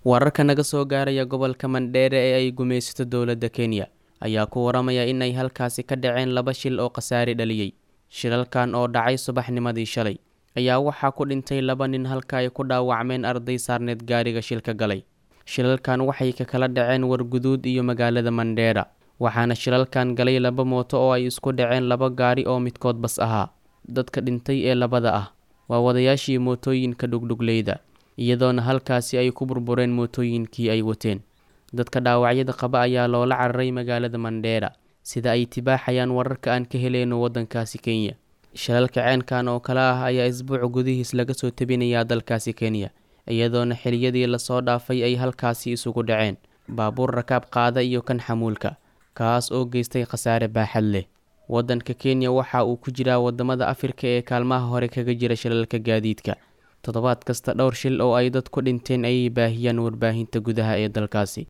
wararka naga soo gaaraya gobolka mandheere ee ay gumaysato dowladda kenya ayaa ku waramaya in ay halkaasi ka dhaceen laba shil oo khasaare dhaliyey shilalkan oo dhacay subaxnimadii shalay ayaa waxaa ku dhintay laba nin halka ay ku dhaawacmeen arday saarneed gaariga shilka galay shilalkan waxay ka kala dhaceen warguduud iyo magaalada mandheera waxaana shilalkan galay laba mooto oo ay isku dhaceen laba gaari oo midkood bas ahaa dadka dhintay ee labada ah waa wadayaashii mootooyinka dhugdhugleyda iyadoona halkaasi ay ku burbureen mootooyinkii ay wateen dadka dhaawacyada qaba ayaa loola cararay magaalada mandheera sida ay tibaaxayaan wararka aan ka heleyno waddankaasi kenya shilalka ceenkan oo kale ah ayaa isbuuc gudihiis laga soo tebinayaa dalkaasi kenya iyadoona xiliyadii lasoo dhaafay ay halkaasi isugu dhaceen baabuur rakaab qaada iyo kan xamuulka kaas oo geystay khasaare baaxad leh waddanka kenya waxa uu ku jiraa wadamada afrika ee kaalmaha hore kaga jira shilalka gaadiidka toddobaad kasta dhowr shil oo ay dad ku dhinteen ayay baahiyaan warbaahinta gudaha ee dalkaasi